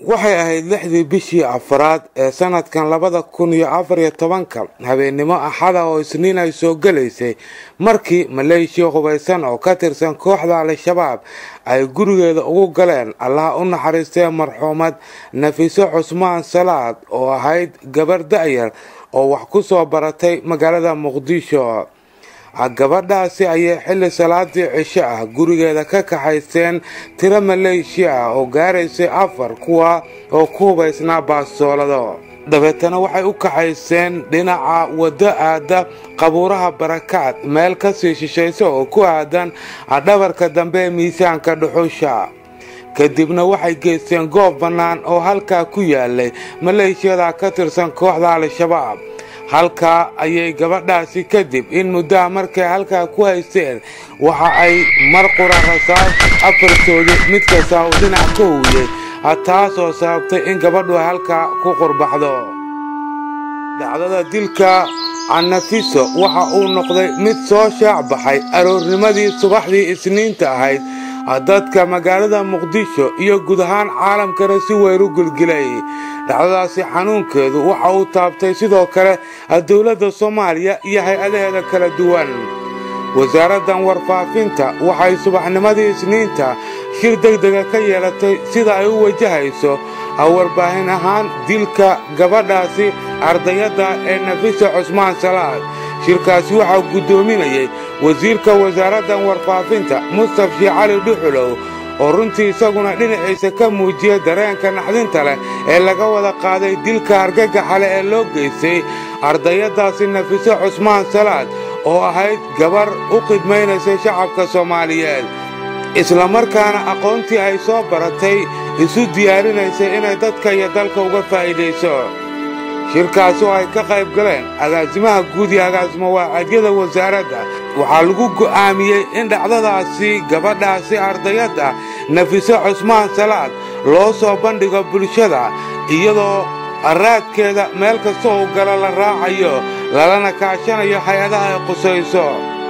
waxay ahayd lixdii bishii afraad ee sanadkan labada kun iyo afar iyo tobanka habeennimo axada oo isniin ay soo gelaysay markii maleeshiya hubaysan oo ka tirsan kooxda al-shabaab ay gurigeeda ugu galeen allaha u naxariistee marxuumad nafiso cusmaan salaad oo ahayd gabar da'yar oo wax ku soo baratay magaalada muqdisho gabadhaasi ayay xilli salaadii cisho ah gurigeeda ka kaxaysteen tiro maleeshiya ah oo gaaraysay afar kuwa oo ku hubaysnaa baastoolado dabeetana waxay u kaxayseen dhinaca waddo aada qabuuraha barakaad meel kasii shishaysa oo ku aadan dhabarka dambe ee miisaanka dhuxusha kadibna waxay geysteen goob bannaan oo halkaa ku yaalay maleeshiyada ka tirsan kooxda al-shabaab halkaa ayay gabadhaasi kadib in muddaha markay halkaa ku haysteen waxa ay mar qura rasaas afartoodii mid kasta uu dhinac ka huwiyey taasoo sababtay in gabadhu ay halkaa ku qurbaxdo dhacdada dilka annafiso waxa uu noqday mid soo shaac baxay aroornimadii subaxdii isniinta ahayd dadka magaalada muqdisho iyo guud ahaan caalamkana si weyn u gilgilay dhacdadaasi xanuunkeedu waxa uu taabtay sidoo kale dowladda soomaaliya iyo hay-adaheeda kala duwan wasaaraddan warfaafinta waxay subaxnimadii isniinta shir degdega ka yeelatay sida ay u wajahayso warbaahin ahaan dilka gabadhaasi ardayadda ee nafisa cusmaan salaad shirkaasi waxaa guddoominayay wasiirka wasaaraddan warfaafinta mustaf shii cali dhuxulow oo runtii isaguna dhinaciisa ka muujiya dareenka naxdinta leh ee laga wada qaaday dilka argagaxa leh ee loo geystay ardayaddaasi nafiso cusmaan salaad oo ahayd gabar u khidmaynaysay shacabka soomaaliyeed islamarkaana aqoontii ay soo baratay isu diyaarinaysay inay dadka iyo dalka uga faa'iidayso shirkaas oo ay ka qayb galeen agaasimaha guud iyo agaasimo waacadyada wasaaradda waxaa lagu go'aamiyey in dhacdadaasi gabadhaasi ardayadda nafiso cusmaan salaad loo soo bandhigo bulshada iyadoo raadkeeda meel kasta uu galo la raacayo lalana kaashanayo hay-adaha ay qusayso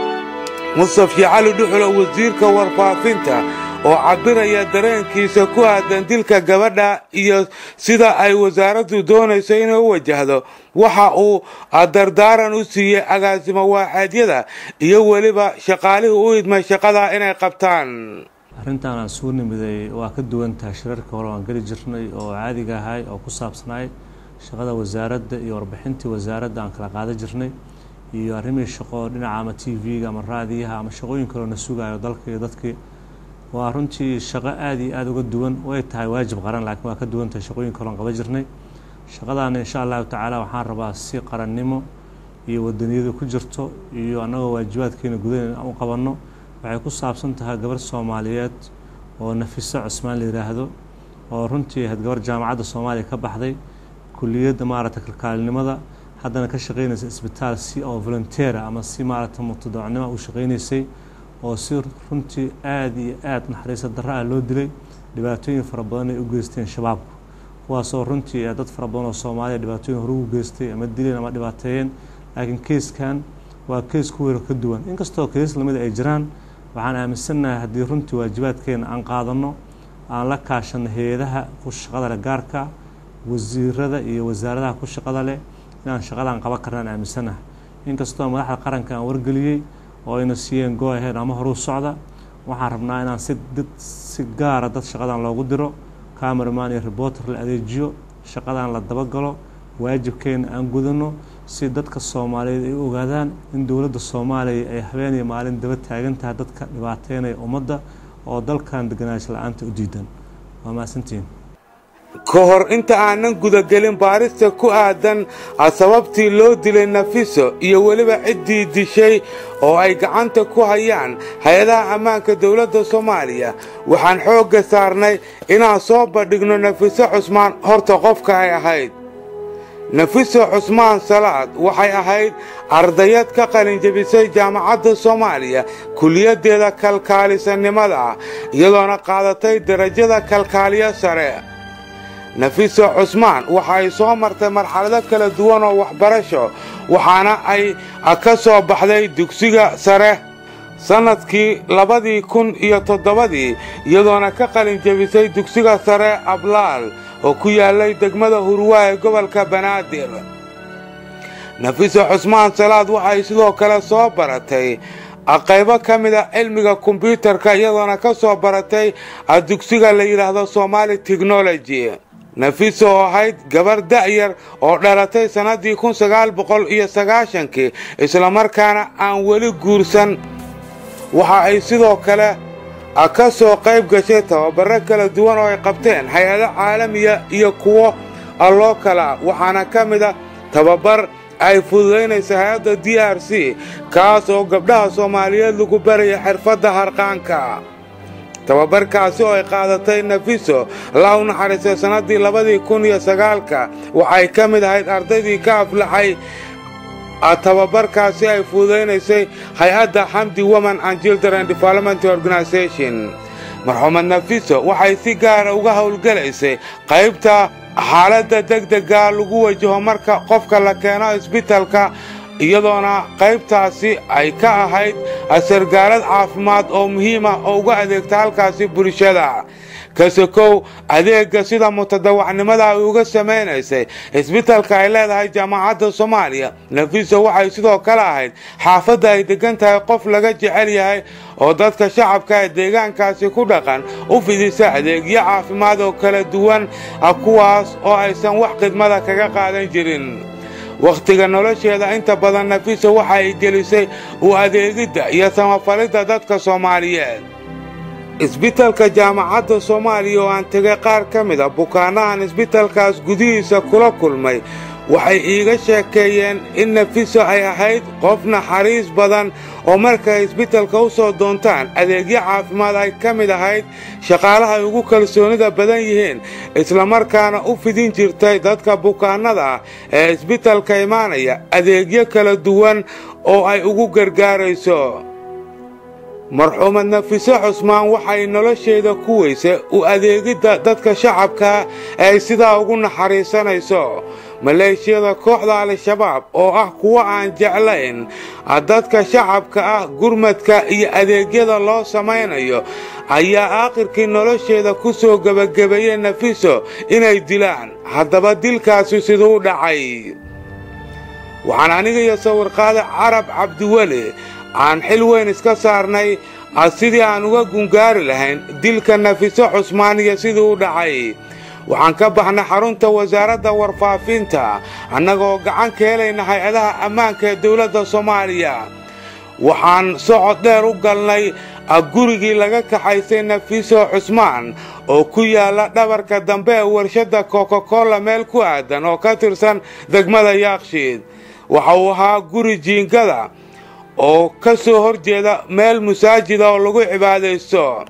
mustaf shii cali dhuxulo wasiirka warfaafinta oo cabbiraya dareenkiisa ku aadan dilka gabadha iyo sida ay wasaaraddu doonayso inay u wajahdo waxa uu dardaaran u siiyey agaasimo waaxaadyada iyo weliba shaqaalihii u idmay shaqadaa inay qabtaan arrintan aan suu nimiday waa ka duwan tahay shirarka hore aan geli jirnay oo caadiga ahay oo ku saabsanaay shaqada wasaaradda iyo warbixintii wasaaradda aan kala qaadan jirnay iyo arrimihii shaqo dhinaca ama t v-ga ama raadiyaha ama shaqooyin kaloo na sugayo dalka iyo dadkii waa runtii shaqo aada iyo aada uga duwan way tahay waajib qaran laakiin waa ka duwan tahay shaqooyin kaloon qaban jirnay shaqadaana insha allahu tacaala waxaan rabaa si qarannimo iyo wadaniyadu ku jirto iyo annagoo waajibaadkeena gudaheena u qabanno waxay ku saabsan tahay gabar soomaaliyeed oo nafiso cusmaan la yidhaahdo oo runtii ahayd gabar jaamacadda soomaaliya ka baxday kuliyadda maaragtay kalkaalinimada haddana ka shaqaynaysa isbitaal si oo volunteera ama si maaragtay muqtadacnimo u shaqaynaysay oo si runtii aada iyo aada naxariisa darro ah loo dilay dhibaatooyin fara badan ay u geysteen shabaabku kuwaasoo runtii dad fara badan oo soomaaliya dhibaatooyin hore ugu geystay ama dileen ama dhibaateeyeen laakiin keyskan waa keys ku weero ka duwan inkastoo keys lamida ay jiraan waxaan aaminsannahay haddii runtii waajibaadkeena aan qaadanno aan la kaashanno hay-adaha ku shaqada leh gaarka wasiirada iyo wasaaradaha ku shaqada leh inaan shaqadaan qaban karnaan aaminsannahay inkastoo madaxda qaranka aan wargeliyey oo ayna siiyeen go-ahead ama horuu socda waxaan rabnaa inaan si dad si gaara dad shaqadan loogu diro cameraman iyo reporter la adeejiyo shaqadan la dabagalo waajibkeena aan gudanno si dadka soomaaliyeed ay u ogaadaan in dowladda soomaaliya ay habeen iyo maalin daba taagan tahay dadka dhibaateynaya ummadda oo dalkan deganaansho la-aanta u diidan waa mahadsantihiin ka hor inta aanan gudagelin baarista ku aadan sababtii loo dilay nafiso iyo weliba ciddii dishay oo ay gacanta ku hayaan hay-adaha ammaanka dowladda soomaaliya waxaan xoogga saarnay inaan soo bandhigno nafiso cusmaan horta qofka ay ahayd nafiso cusmaan salaad waxay ahayd ardayad ka qalinjabisay jaamacadda soomaaliya kuliyaddeeda kalkaalisannimada iyadoona qaadatay darajada kalkaaliyo sare nafiso cusmaan waxa ay soo martay marxalado kala duwan oo waxbarasho waxaana ay ka soo baxday dugsiga sare sannadkii labadii kun iyo toddobadii iyadoona ka qalin jebisay dugsiga sare ablaal oo ku yaalay degmada hurwaa ee gobolka banaadir nafiso cusmaan salaad waxay sidoo kale soo baratay qaybo ka mid a cilmiga kombyuutarka iyadoona ka soo baratay dugsiga la yidhaahdo somaali technology nafiso oo ahayd gabar da'yar oo dhalatay sannaddii kun sagaal boqol iyo sagaashankii islamarkaana aan weli guursan waxa ay sidoo kale ka soo qayb gashay tababaro kala duwan oo ay qabteen hay-ado caalamiya iyo kuwo loo kala waxaana ka mid a tababar ay fududaynaysa hay-adda d r c kaas oo gabdhaha soomaaliyeed lagu baraya xirfadda harqaanka tababarkaasi oo ay qaadatay nafiso la u naxariistay sannaddii labadii kun iyo sagaalka waxay ka mid ahayd ardaydii ka aflaxay tababarkaasi ay fududaynaysay hay-adda xamdi woman and children development organisation marxuumad nafiso waxay si gaara uga howlgelaysay qaybta xaaladda degdega lagu wajaho marka qofka la keeno isbitalka iyadoona qaybtaasi ay ka ahayd sargaalad caafimaad oo muhiim ah oo uga adeegta halkaasi bulshada kasokow adeegga sida mutadawacnimada ay uga samaynaysay isbitalka ay leedahay jaamacadda soomaaliya nafiso waxay sidoo kale ahayd xaafadda ay degan tahay qof laga jecel yahay oo dadka shacabka ee deegaankaasi ku dhaqan u fidisa adeegyo caafimaad oo kala duwan kuwaas oo aysan wax khidmada kaga qaadan jirin wakhtiga nolosheeda inta badan nafiso waxa ay gelisay u adeegidda iyo samafalidda dadka soomaaliyeed isbitalka jaamacadda soomaaliya oo aan tegay qaar ka mid a bukaanahan isbitalkaas gudihiisa kula kulmay waxay iiga sheekeeyeen in nafiso ay ahayd qof naxariis badan oo markay isbitalka u soo doontaan adeegyo caafimaad ay ka mid ahayd shaqaalaha ay ugu kalsoonida badan yihiin islamarkaana u fidin jirtay dadka bukaannada ah ee isbitalka imaanaya adeegyo kala duwan oo ay ugu gargaarayso marxuumad nafiso cusmaan waxay nolosheeda ku weysay u adeegidda dadka shacabka ee ay sidaa ugu naxariisanayso maleeshiyada kooxda al-shabaab oo ah kuwo aan jeclayn dadka shacabka ah gurmadka iyo adeegyada loo samaynayo ayaa aakhirkii nolosheeda ku soo gebagabeeyey nafiso inay dilaan haddaba dilkaasi siduu dhacay waxaan aniga iyo sawirqaada carab cabdiweli aan xil weyn iska saarnay sidii aan uga gungaari lahayn dilka nafiso cusmaan iyo sidii u dhacay waxaan ka baxnay xarunta wasaaradda warfaafinta annagoo gacan ka helayna hay-adaha ammaanka ee dowladda soomaaliya waxaan socod dheer u galnay gurigii laga kaxaysay nafiso cusmaan oo ku yaalla dhabarka dambe ee warshadda kokakola meel ku aadan oo ka tirsan degmada yaakshiid waxa uu ahaa guri jiingada oo ka soo hor jeeda meel masaajida oo lagu cibaadaysto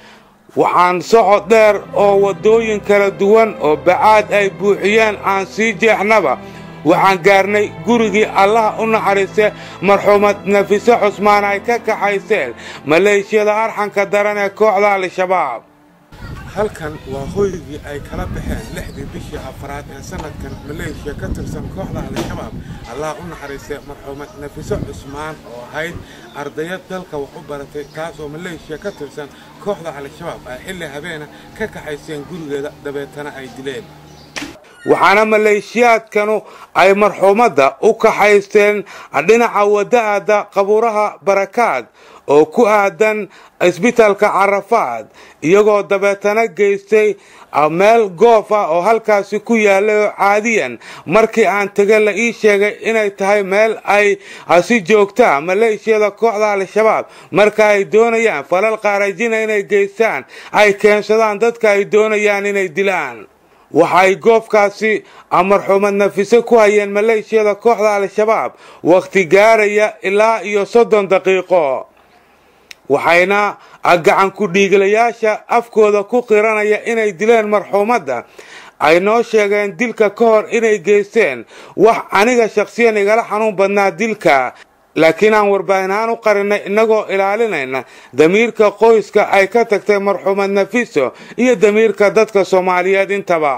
waxaan socod dheer oo waddooyin kala duwan oo bacaad ay buuxiyeen aan sii jeexnaba waxaan gaarnay gurigii allaha u naxariistay marxuumad nafiso cusmaan ay ka kaxayseen maleeshiyada arxanka daran ee kooxda al-shabaab halkan waa hoygii ay kala baxeen lixdii bishii afraad ee sanadkan maleeshiya ka tirsan kooxda al-shabaab allah u naxariistay marxuumad nafiso cusmaan oo ahayd ardayad dalka wax u baratay taas oo maleeshiya ka tirsan kooxda al-shabaab ay xilli habeena ka kaxayseen gurigeeda dabeetana ay dileen waxaana maleeshiyaadkanu ay marxuumadda u kaxaysteen dhinaca wada'ada qabuuraha barakaad oo ku aadan isbitalka carafaad iyagoo dabeetana geystay meel goof ah oo halkaasi ku yaallay oo caadiyan markii aan tege la ii sheegay inay tahay meel ay si joogtaa maleeshiyada kooxda al-shabaab marka ay doonayaan falal qaarajina inay geystaan ay keensadaan dadka ay doonayaan inay dilaan waxay goobkaasi marxuumad nafise ku hayeen maleeshiyada kooxda al-shabaab wakhti gaaraya ilaa iyo soddon daqiiqo waxayna gacan ku-dhiiglayaasha afkooda ku qiranaya inay dileen marxuumadda ay noo sheegeen dilka ka hor inay geysteen wax aniga shakhsiyan igala xanuun badnaa dilka laakiin aan warbaahin ahaan u qarinay innagoo ilaalinayna damiirka qoyska ay ka tagtay marxuumad nafiso iyo damiirka dadka soomaaliyeed intaba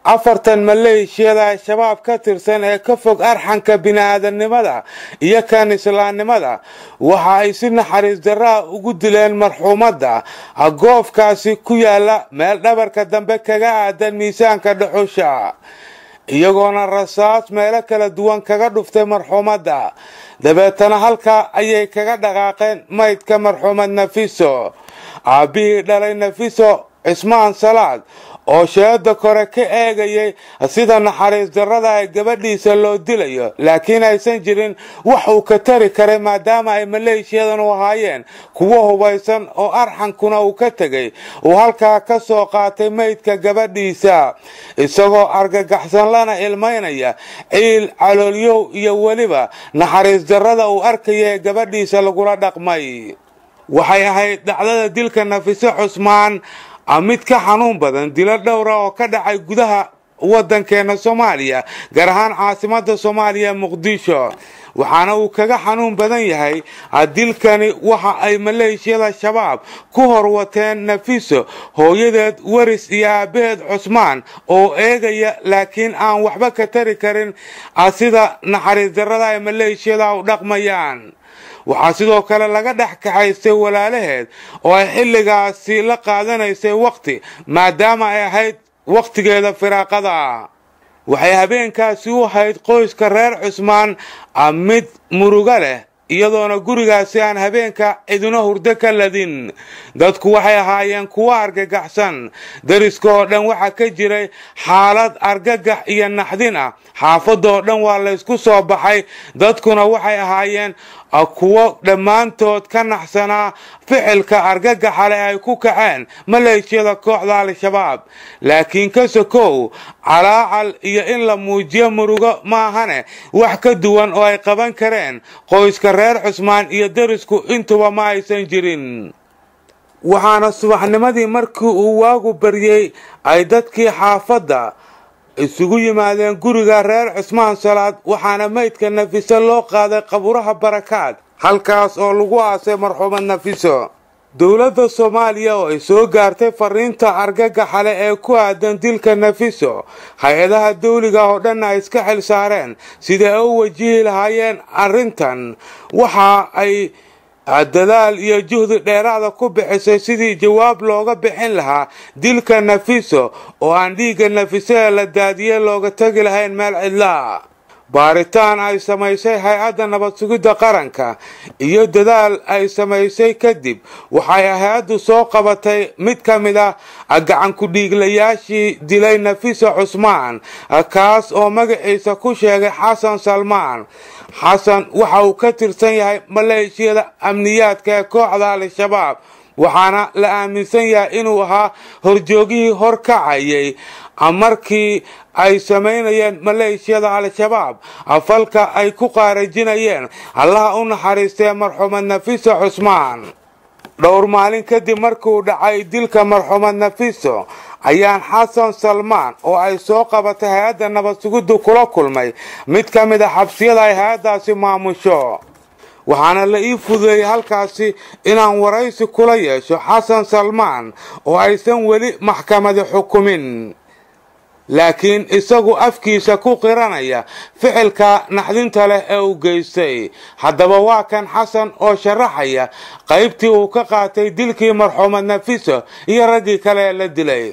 afartan maleeshiyada al-shabaab ka tirsan ee ka fog arxanka bini-aadamnimada iyo kan islaamnimada waxa ay si naxariis darraa ugu dileen marxuumadda goofkaasi ku yaala meel dhabarka dambe kaga aadan miisaanka dhuxusha iyagoona rasaas meelo kala duwan kaga dhuftay marxuumadda dabeetana halkaa ayay kaga dhaqaaqeen maydka marxuumad nafiso aabbihii dhalay nafiso cismaan salaad oo sheeda kore ka eegayay sida naxariis darrada ee gabadhiisa loo dilayo laakiin aysan jirin wax uu ka tari karay maadaama ay maleeshiyadan u ahaayeen kuwo hubaysan oo arxankuna uu ka tegay uu halkaa ka soo qaatay maydka gabadhiisa isagoo argagaxsan lana ilmaynaya ciil caloolyow iyo weliba naxariis darrada uu arkaya ee gabadhiisa lagula dhaqmay waxay ahayd dhacdada dilka nafiso cusmaan mid ka xanuun badan dilo dhowra oo ka dhacay gudaha waddankeena soomaaliya gaar ahaan caasimada soomaaliya muqdisho waxaana uu kaga xanuun badan yahay dilkani waxa ay maleeshiyada shabaab ku horwateen nafiso hooyadeed waris iyo aabaheed cusmaan oo eegaya laakiin aan waxba ka tari karin sida naxariis darrada ay maleeshiyada u dhaqmayaan waxaa sidoo kale laga dhex kaxaystay walaalaheed oo ay xilligaasi la qaadanaysay wakhti maadaama ay ahayd wakhtigeeda firaaqada waxay habeenkaasi u ahayd qoyska reer cusmaan mid murugo leh iyadoona gurigaasi aan habeenka cidino hurdo ka ladin dadku waxay ahaayeen kuwo argagaxsan dariska oo dhan waxaa ka jiray xaalad argagax iyo naxdin ah xaafadda oo dhan waa laysku soo baxay dadkuna waxay ahaayeen kuwo dhammaantood ka naxsanaa ficilka argagaxa leh ay ku kaceen maleeshiyada kooxda al-shabaab laakiin ka sokow calaacal iyo in la muujiyo murugo maahane wax ka duwan oo ay qaban kareen qoyska reer cusmaan iyo darisku intuba ma aysan jirin waxaana subaxnimadii markii uu waagu baryey ay dadkii xaafadda isugu yimaadeen guriga reer cusmaan salaad waxaana maydka nafiso loo qaaday qaburaha barakaad halkaas oo lagu aasay marxuumad nafiso dowladda soomaaliya oo ay soo gaartay fariinta argagaxale ee ku aadan dilka nafiso hay-adaha dawliga oo dhanna ay iska xil saareen sidai ay u wajihi lahaayeen arrintan waxa ay dadaal iyo juhdi dheeraada ku bixisay sidii jawaab looga bixin lahaa dilka nafiso oo aan dhiigga nafiso ee la daadiyey looga tegi lahayn meel cidlaa baaritaan ay samaysay hay-adda nabad sugidda qaranka iyo dadaal ay samaysay kadib waxay hay-addu soo qabatay mid ka mid ah gacankudhiiglayaashii dilay nafiso cusmaan kaas oo magaciisa ku sheegay xasan salmaan xasan waxa uu ka tirsan yahay maleeshiyada amniyaadka ee kooxda al-shabaab waxaana la aaminsan yahay inuu ahaa horjoogihii horkacayay markii ay samaynayeen maleeshiyada al-shabaab falka ay ku qaarajinayeen allaha u naxariistee marxuumad nafiso cusmaan dhowr maalin kadib markuu dhacay dilka marxuumad nafiso ayaan xasan salmaan oo ay soo qabatay hay-adda nabad sugiddu kula kulmay mid ka mid a xabsiyada ay hay-addaasi maamusho waxaana la ii fududeeyey halkaasi inaan waraysi kula yeesho xasan salmaan oo aysan weli maxkamadi xukumin laakiin isagu afkiisa ku qiranaya ficilka naxdinta leh ee uu geystay haddaba waa kan xasan oo sharaxaya qaybtii uu ka qaatay dilkii marxuumad nafiso iyo raggii kale ee la dilay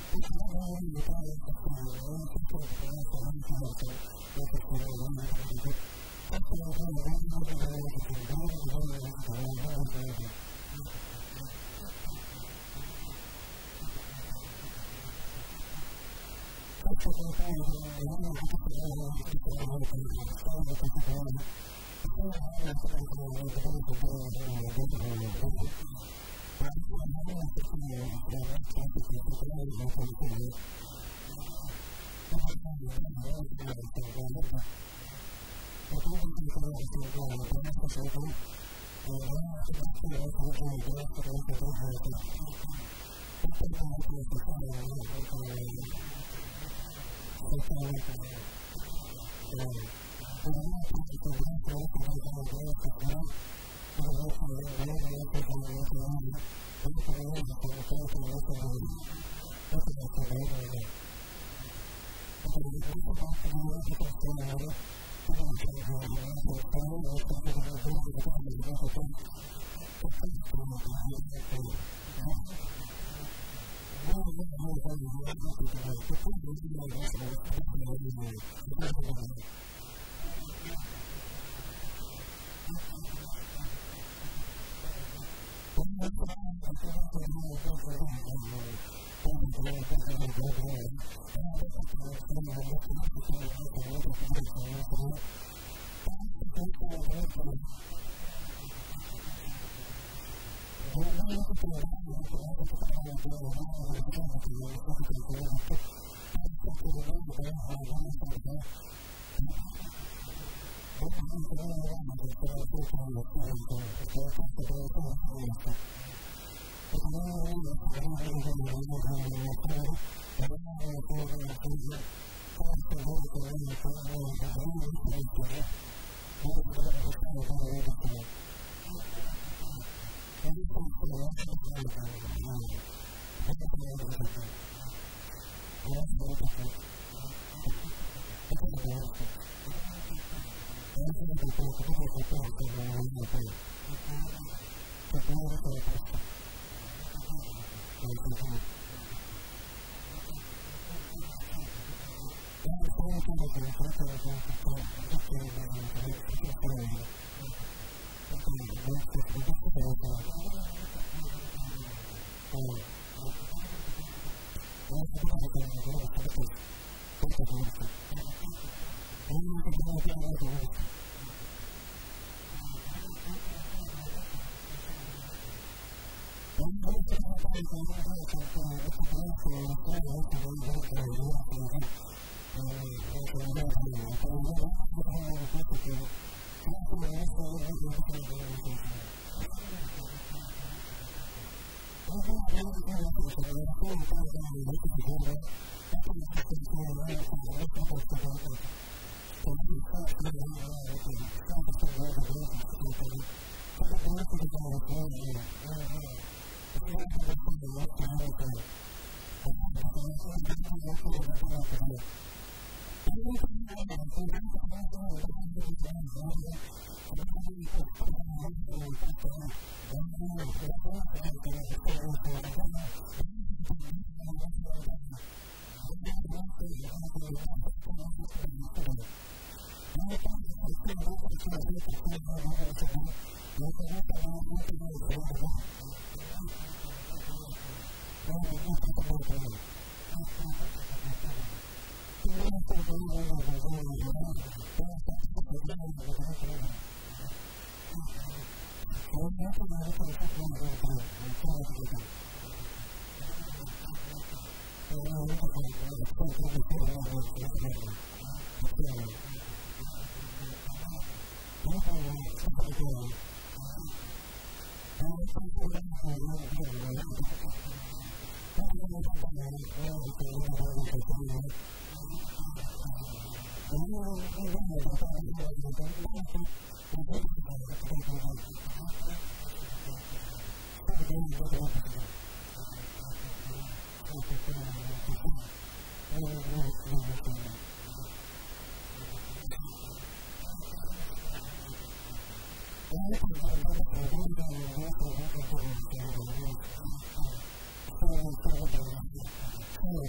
Thank you.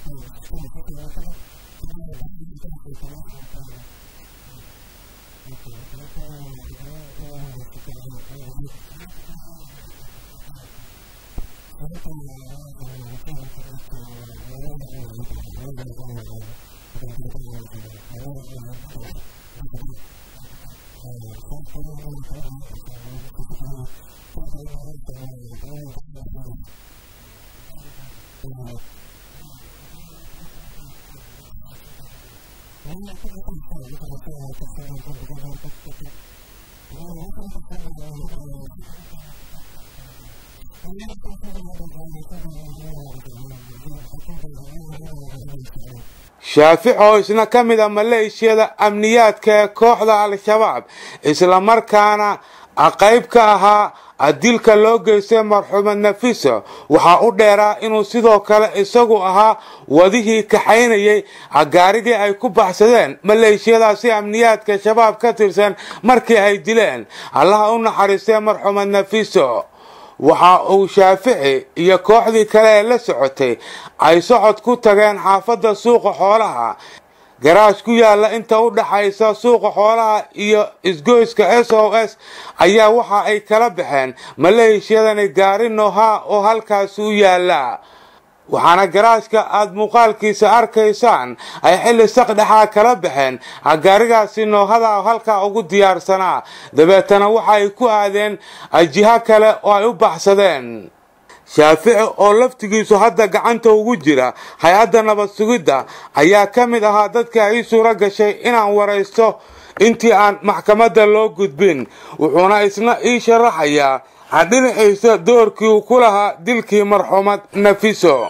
shaafic oo isna ka mid a maleeshiyada amniyaadka ee kooxda al-shabaab islamarkaana qayb ka ahaa dilka loo geystay marxuumad nafiso waxaa u dheeraa inuu sidoo kale isagu ahaa wadihii kaxaynayay gaarigii ay ku baxsadeen maleeshiyadaasi amniyaadka shabaab ka tirsan markii ay dileen allaha u naxariistay marxuumad nafiso waxa uu shaafici iyo kooxdii kale ee la socotay ay socod ku tageen xaafadda suuqa xoolaha garaash ku yaalla inta u dhaxaysa suuqa xoolaha iyo isgoyska s o s ayaa waxa ay kala baxeen maleeshiyadani gaari noha oo halkaasi u yaalla waxaana garaashka aada muuqaalkiisa arkaysaan ay xilli saqdhexaa kala baxeen gaarigaasi noohada halkaa ugu diyaarsanaa dabeetana waxa ay ku aadeen jiho kale oo ay u baxsadeen shaafici oo laftigiisu hadda gacanta ugu jira hay-adda nabad sugidda ayaa ka mid ahaa dadka ii suuro gashay inaan waraysto intii aan maxkamadda loo gudbin wuxuuna isna ii sharaxayaa dhinaciisa doorkii uu ku lahaa dilkii marxuumad nafiso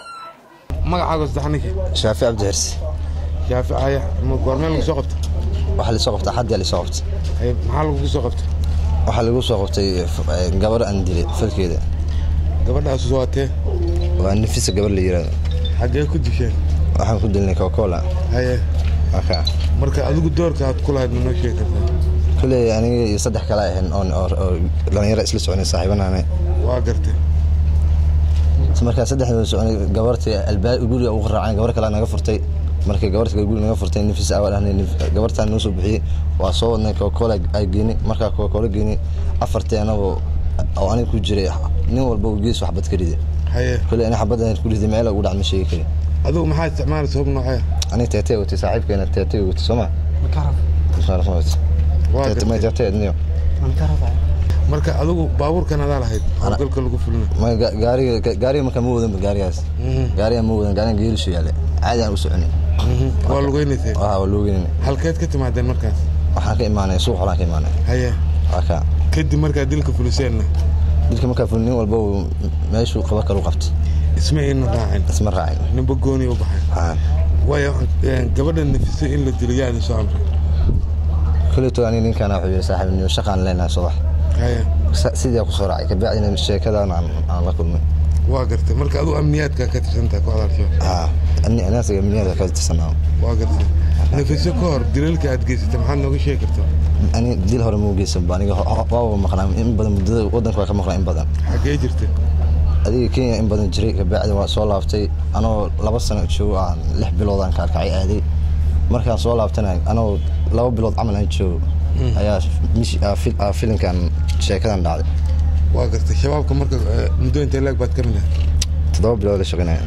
shaafi cabdi xirsi goormee lagu soo qabta waxaa lasoo qabta xaddi lasoo qabta maxaa lagu soo qabta waxaa lagu soo qabtay gabar aan dilay falkeeda gabadhaas waatee waa nafisa gabar la yiraahdo xaggee ku disheen waxaan ku dilnay cocacola haye aka marka adigu doorka aad ku lahayd manoo sheegi kartaa kulley aniga iyo saddex kale ahayn oon oo dhalinyaro isla soconay saaxiibanaane waa gartay markaa saddexda soconay gabartii albaab guriga ugu raacay gabar kale naga furtay markii gabarta guriga naga furtay nafis awal ahnay gabartaan noo soo bixiyey waa soo wadnay cocacola ay geynay markaa cocacola geynay afartii anagoo oo aniga ku jiray nin walba gees waxbad ka riday haye kulley ani xabad ku riday meel ugu dhac ma sheegi kari adigu maxaa isticmaalaysa hub noocee aniga teetay watay saaxiibkeena teetay watay sooma waa gartay teetay marka adigu baabuurkan adaa lahayd howlgalka lagu fulina gaariga gaariga markaa ma wadan gaarigaas gaariga ma wadan gaariga geelishu yaale caadi aan u soconay waa lugeynaysay waa waa loogeynay halkeed ka timaadeen markaas waxaan ka imaanay suuq xolaan ka imaanay haye waa ka kadib markaa dilka fuliseenna dilka markaa ful nin walba uu meeshuu qaba kalu qabtay isma ayna raacin isma raacin ninba gooni u baxay haa waayo gabadha nafisa in la dilo yaa idin soo amray kulleyto aniga ninkaan wuxuu yidhi saaxiib niyo shaqaan leenahay subax haye sidii ku soo raacay kabacdina sheekadan aan aan la kulmay waa gartay marka adigu amniyaadka ka tirsantahay kooxda al-shabaab haa ani anaasiga amniyada ka tirsanaa waa gartay nafiso ka hor dilalka aad geysatay maxaad nooga sheegi kartaa ani dil hore mau geysan ba aniga waaba maqnaa in badan muddada waddanka waa ka maqnaa in badan xaggee jirtay adiga kenya in badan jiray kabacdi waa soo laabtay anoo laba sano joogo aan lix bilood aan kaarkacay aaday markaan soo laabtana anoo laba bilood camal aan joogo ayaa filimkan sheekadan dhacday waa gartay shabaabka marka muddo intee leeg baad ka mid ahay toddoba bilood la shaqaynaya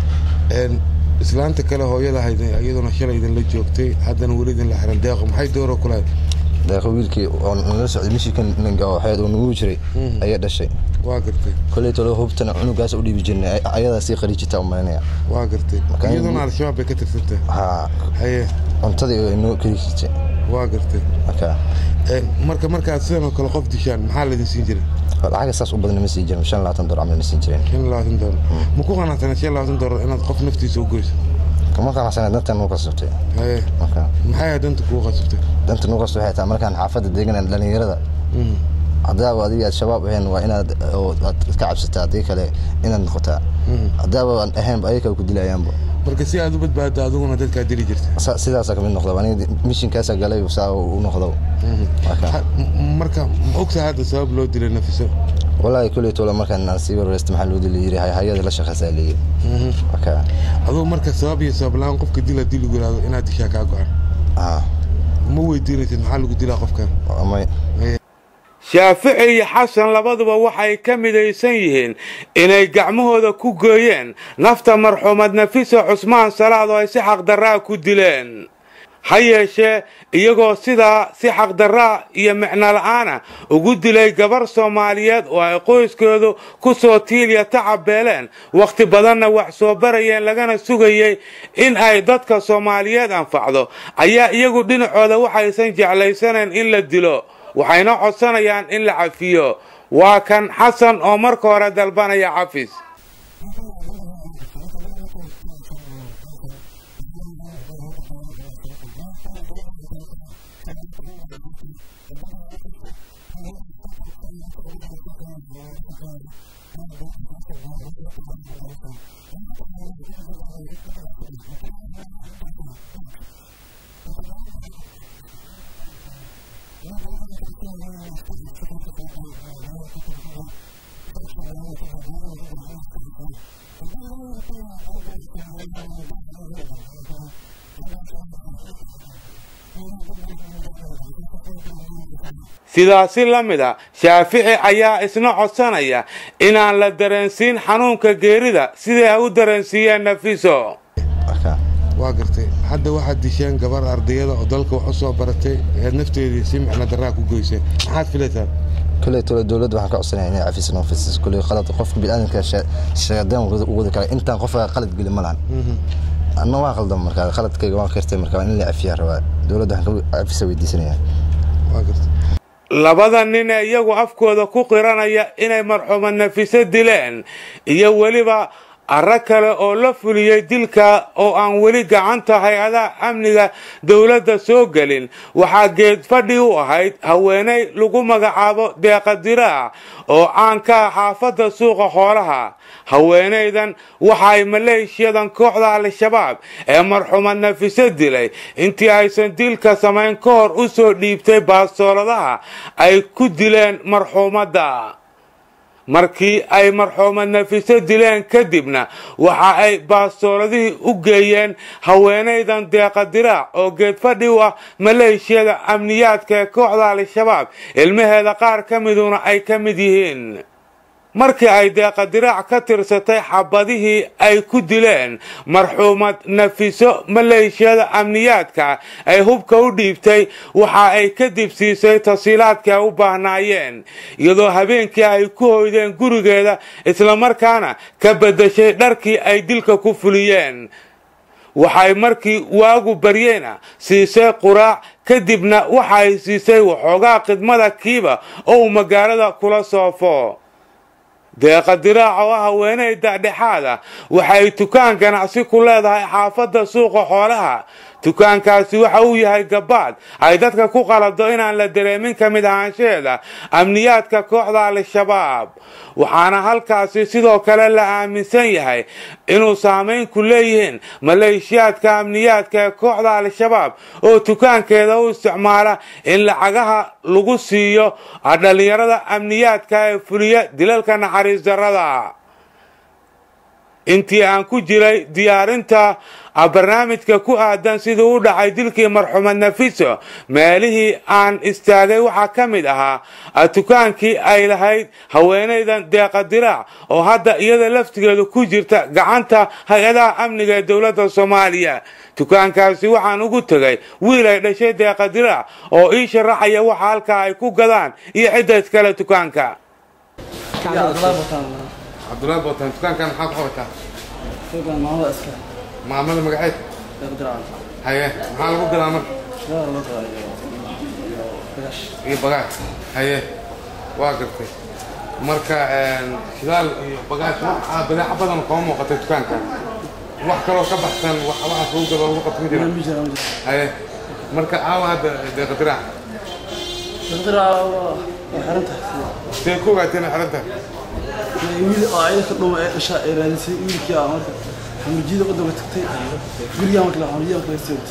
islaanta kale hooyada ahayd iyaduna shalay idinla joogtay haddana weli idinla xiran deeqo maxay dooro ku lahayd deeqo wiilkii oo nala socday mishikan ninka oo xeed oo nagu jiray ayaa dhashay waa gartay kolley tolo hubtana cunugaas u dhiibi jirnay ayadaa sii qari jirta u malinaya waa gartay iyaduna al-shabaab bay ka tirsantahay haa haye cuntadii oo inoo kari jirtay waa gartay marka marka markaad sidan oo kale qof dishaan maxaa laydin siin jiray lacaga saas u badan ma sii jirin shan labaatan dolar camal ma siin jireen shan labaatan doolar ma ku qanacsana shan labaatan doolar inaad qof naftiisa u goyso kama qanacsana dantan nuu kasubtay haye marka maxay ahayd danta kugu qasubtay danta nuu kasubtay waxay tahay markaan xaafadda deeganaan dhalinyarada haddaaba adiga aad shabaab ahayn waa inaad aad ka cabsataa haddii kale inaad noqotaa haddaaba aan ahaynba ayaga ku dilayaanba marka si aad u badbaaddo adiguna dadkaa dili jirta sidaasa kamid noqda aniga mishinkaasa galay saa u noqdo marka ma ogtahay hadda sabab loo dilay nafiso wallaahi kulley tola markaan aan sii warwareysta maxaa loo dili yiri hayada la shaqeysaa leeyi marka adugu marka sabab iyo sabab la-aan qofka dila diligu yiraahdo inaad dishaa kaa go-an ma weydiinaysid maxaa lagu dilaa qofkan may shaafici iyo xasan labaduba waxay ka midaysan yihiin inay gacmahooda ku gooyeen nafta marxuumad nafiso cusmaan salaad oo ay si xaqdarraa ku dileen ha yeeshee iyagoo sidaa si xaqdarraa iyo micno la'aana ugu dilay gabar soomaaliyeed oo ay qoyskoodu ku soo tiiliya tacabeeleen wakhti badanna wax soo barayeen lagana sugayey in ay dadka soomaaliyeed anfacdo ayaa iyagu dhinacooda waxaysan jeclaysanayn in la dilo waxayna codsanayaan in la cafiyo waa kan xasan oo marka hore dalbanaya cafis sidaasi la mid a shaafici ayaa isna codsanaya inaan la dareensiin xanuunka geerida siday ay u dareensiiyeen nafiso waa gartay hadda waxaad disheen gabar ardayada oo dalka wax u soo baratay eed nafteedii si micno darraa ku goysay maxaad filaysaa kuley tole dowladda waxaan ka codsanaya inay cafis noo fasiis kuley qalad qofka bini'aadamka sheegadeen u wadi kara intaan qofka qalad geli ma lahan anna waa qaldan markaa qaladkayga waan kirtay markaa in la cafiyaa rabaa dowladda waxaan ka cafisa weydiisanaya waa gartay labada nin ee iyagu afkooda ku qiranaya inay marxuumad nafiso dileen iyo weliba arro kale oo la fuliyey dilka oo aan weli gacanta hay-adaha amniga dowladda soo gelin waxaa geed fadhi u ahayd haweenay lagu magacaabo deeqadiraa oo caan ka ah xaafadda suuqa xoolaha haweenaydan waxaay maleeshiyadan kooxda al-shabaab ee marxuumad nafiso dilay intii aysan dilka samayn ka hor u soo dhiibtay baastooladaha ay ku dileen marxuumadda markii ay marxuumad nafiso dileen kadibna waxa ay baastooladihii u geeyeen haweenaydan deeqadiraac oo geedfadhi u ah maleeshiyada amniyaadka ee kooxda al-shabaab ilmaheeda qaar ka miduna ay ka mid yihiin markii ay deeqadiraac ka tirsatay xabadihii ay ku dileen marxuumad nafiso maleeshiyada amniyaadka ay hubka u dhiibtay waxa ay kadib siisay tasiilaadkii ay u baahnaayeen iyadoo habeenkii ay ku hoydeen gurigeeda islamarkaana ka beddeshay dharkii ay dilka ku fuliyeen waxay markii waagu baryeena siisay quraac kadibna waxay siisay waxoogaa khidmada kiiba oo uu magaalada kula soofo deeqa diraac oo ah haweeney dhexdhexaada waxay tukaan ganacsi ku leedahay xaafadda suuqa xoolaha dukaankaasi waxa uu yahay gabaad ay dadka ku qalado inaan la dareemin ka mid ahaanshaheeda amniyaadka kooxda al-shabaab waxaana halkaasi sidoo kale la aaminsan yahay inuu saamayn ku leeyihiin maleeshiyaadka amniyaadka ee kooxda al-shabaab oo dukaankeeda u isticmaala in lacagaha lagu siiyo dhallinyarada amniyaadka ee fuliya dilalka naxariis darrada intii aan ku jiray diyaarinta barnaamijka ku aadan siduu u dhacay dilkii marxuumad nafiso meelihii aan istaagay waxaa ka mid ahaa dukaankii ay lahayd haweenaydan deeqa diraac oo hadda iyada laftigeedu ku jirta gacanta hay-adaha amniga ee dowladda soomaaliya dukaankaasi waxaan ugu tegay wiil ay dhashay deeqa diraac oo ii sharaxaya waxa halkaa ay ku gadaan iyo cidda iskale dukaanka cabdulahi bootaan dukaankan maxaa ku qabataa maamada magaceed haye maxaa lagu gadaa marka iyo bagaaj haye waa gartay marka shidaal iyo bagaaj waxaa badeeco badan kama muuqatay dukaankan wax kaloo ka baxsan waxaas lagu gado lagu qabto ma jira haye marka aawa hadda deeqadiraac see ku ogaateen xiran tahay wiil oo ayada ka dhuuma ee dhasha ay raadisay wiilkii aa marka xamujiyada waddanka tagtay gurigaa marka xamujiyada marka lasii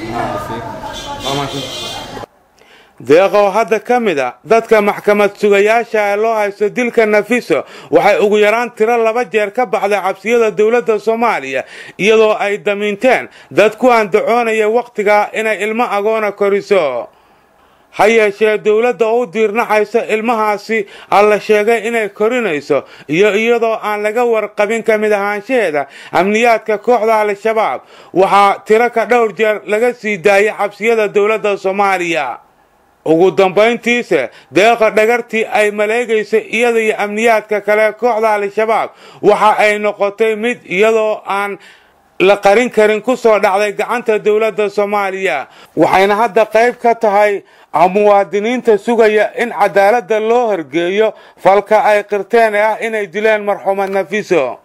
watay deeqoo hadda ka mid a dadka maxkamad sugayaasha ee loo haysto dilka nafiso waxay ugu yaraan tiro laba jeer ka baxday cabsiyada dowladda soomaaliya iyadoo ay damiinteen dad ku andacoonaya wakhtigaa inay ilmo agoona koriso ha yeeshee dowladda u diirnacaysa ilmahaasi alla sheegay inay korinayso iyo iyadoo aan laga warqabin ka mid ahaanshaheeda amniyaadka kooxda al-shabaab waxaa tiro ka dhowr jeer laga sii daayay xabsiyada dowladda soomaaliya ugu dambayntiise deeqa dhagartii ay maleegaysay iyada iyo amniyaadka kale kooxda al-shabaab waxa ay noqotay mid iyadoo aan la qarin karin ku soo dhacday gacanta dowladda soomaaliya waxayna hadda qayb ka tahay muwaadiniinta sugaya in cadaaladda loo horgeeyo falka ay qirteen ee ah inay dileen marxuumad nafiso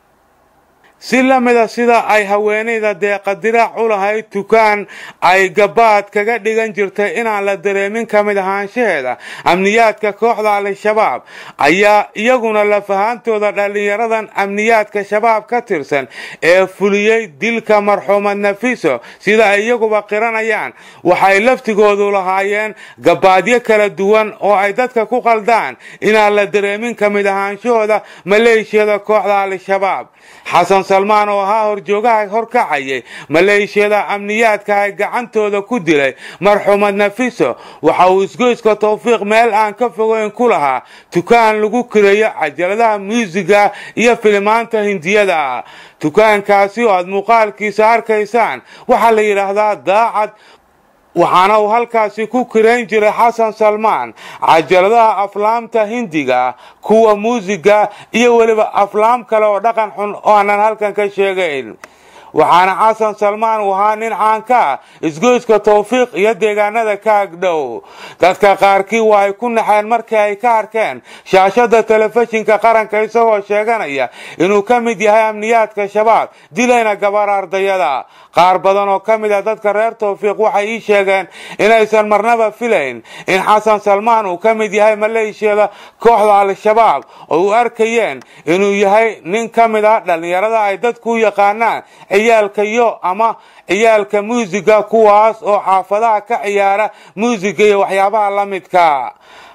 si la mida sida ay haweenayda deeqa diraac u lahayd tukaan ay gabaad kaga dhigan jirtay inaan la dareemin ka mid ahaanshaheeda amniyaadka kooxda al-shabaab ayaa iyaguna lafahaantooda dhallinyaradan amniyaadka shabaab ka tirsan ee fuliyey dilka marxuumad nafiso sida ay iyaguba qiranayaan waxay laftigoodu lahaayeen gabaadyo kala duwan oo ay dadka ku qaldaan inaan la dareemin ka mid ahaanshahooda maleeshiyada kooxda al-shabaab xasan salmaan oo ahaa horjoogaha horkacayay maleeshiyada amniyaadka ay gacantooda ku dilay marxuumad nafiso waxa uu isgoyska tawfiiq meel aan ka fogeyn ku lahaa tukaan lagu kireeyo cajaladaha muusiga iyo filimaanta hindiyada tukaankaasi oo aad muuqaalkiisa arkaysaan waxaa la yidhaahdaa daacad waxaana uu halkaasi ku kirayn jiray xasan salmaan cajaladaha aflaamta hindiga kuwa muusiga iyo weliba aflaam kale oo dhaqan xun oo aanan halkan ka sheegayn waxaana xasan salmaan uu ahaa nin caanka ah isgoyska tawfiiq iyo deegaanada ka agdhow dadka qaarkii waa ay ku naxeen markii ay ka arkeen shaashada telefishinka qaranka isagoo sheeganaya inuu ka mid yahay amniyaadka shabaab dilayna gabar ardayada qaar badan oo ka mid ah dadka reer tawfiiq waxay ii sheegeen inaysan marnaba filayn in xasan salmaan uu ka mid yahay maleeshiyada kooxda al-shabaab oo u arkayeen inuu yahay nin ka mid ah dhallinyarada ay dadku u yaqaanaan ciyaalka yo ama ciyaalka muusiga kuwaas oo xaafadaha ka ciyaara muusiga iyo waxyaabaha la midka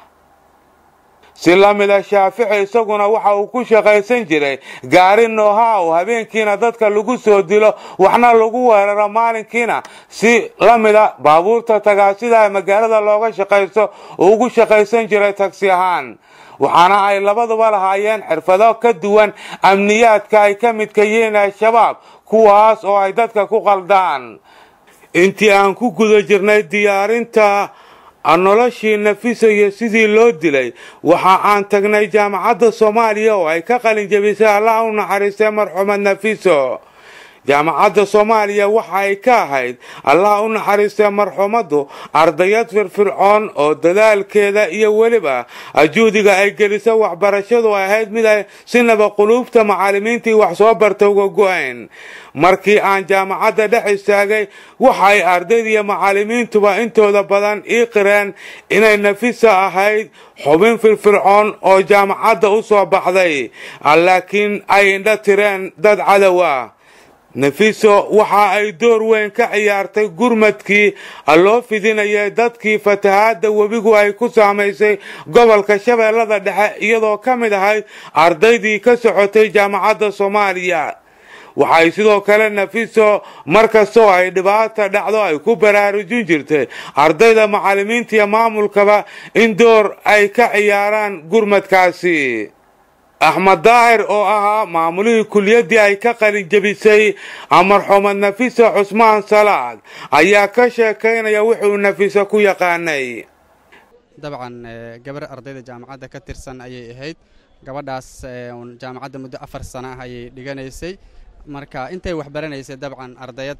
si la mida shaafici isaguna waxa uu ku shaqaysan jiray gaari nooha oo habeenkiina dadka lagu soo dilo waxna lagu weeraro maalinkiina si la mida baabuurta tagaasida magaalada looga shaqaysto uu ugu shaqaysan jiray tagsi ahaan waxaana ay labaduba lahaayeen xirfado ka duwan amniyaadka ay ka midka yihiin al-shabaab kuwaas oo ay dadka ku qaldaan intii aan ku guda jirnay diyaarinta noloshii nafiso iyo sidii loo dilay waxa aan tagnay jaamacadda soomaaliya oo ay ka qalin jabisay allah u naxariistay marxuumad nafiso jaamacadda soomaaliya waxa ay ka ahayd allah u naxariistay marxuumaddu ardayad firfircoon oo dadaalkeeda iyo weliba juhdiga ay geliso waxbarashadu ay ahayd mid ay sinaba quluubta macallimiintii wax soo barta uga go-ayn markii aan jaamacadda dhex istaagay waxay ardaydiiyo macallimiintuba intooda badan ii qireen inay nafisa ahayd xubin firfircoon oo jaamacadda u soo baxday laakiin ay indho tireen dad cadow ah nafiso waxa ay door weyn ka ciyaartay gurmadkii loo fidinayay dadkii fatahaadda webigu ay ku saamaysay gobolka shabeellada dhexe iyadoo ka mid ahayd ardaydii ka socotay jaamacadda soomaaliya waxay sidoo kale nafiso markastoo ay dhibaata dhacdo ay ku baraarujin jirtay ardayda macallimiinta iyo maamulkaba in door ay ka ciyaaraan gurmadkaasi axmed daahir oo ahaa maamulihii kuliyaddii ay ka qalin jebisay marxuumad nafiso cusmaan salaad ayaa ka sheekaynaya wuxuu nafiso ku yaqaanay dabcan gabar ardayda jaamacadda ka tirsan ayay ahayd gabadhaas jaamacadda muddo afar sano ah ayay dhiganaysay marka intay waxbaranaysay dabcan ardayad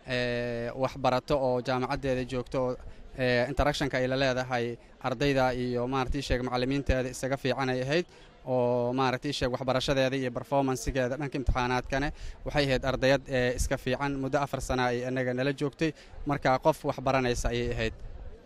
waxbarato oo jaamacaddeeda joogto oo interactionka ay la leedahay ardayda iyo maaragtii sheeg macallimiinteeda isaga fiican ay ahayd oo maaragtii sheeg waxbarashadeeda iyo performancegeeda dhanka imtixaanaadkane waxay ahayd ardayad iska fiican muddo afar sana ay inaga nala joogtay marka qof waxbaranaysa ayay ahayd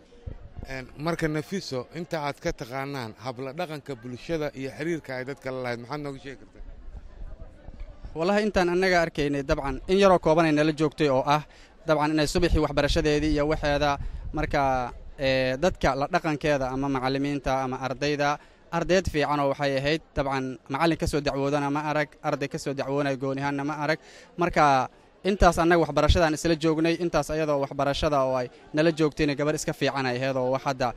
marka nafiso inta aad ka taqaanaan habla dhaqanka bulshada iyo xiriirka ay dadka la lahayd maxaad nooga sheegi kartaa wallahi intaan annaga arkaynay dabcan in yaroo koobanay nala joogtay oo ah dabcan inay subaxii waxbarashadeedii iyo waxeeda marka dadka la dhaqankeeda ama macallimiinta ama ardayda ardayd fiicanoo waxay ahayd dabcan macallin ka soo dacwoodana ma arag arday ka soo dacwoonaya goonihaanna ma arag marka intaas annaga waxbarashadaan isla joognay intaas ayadoo waxbarashada oo ay nala joogtayna gabar iska fiican ay ahayd oo wax hadda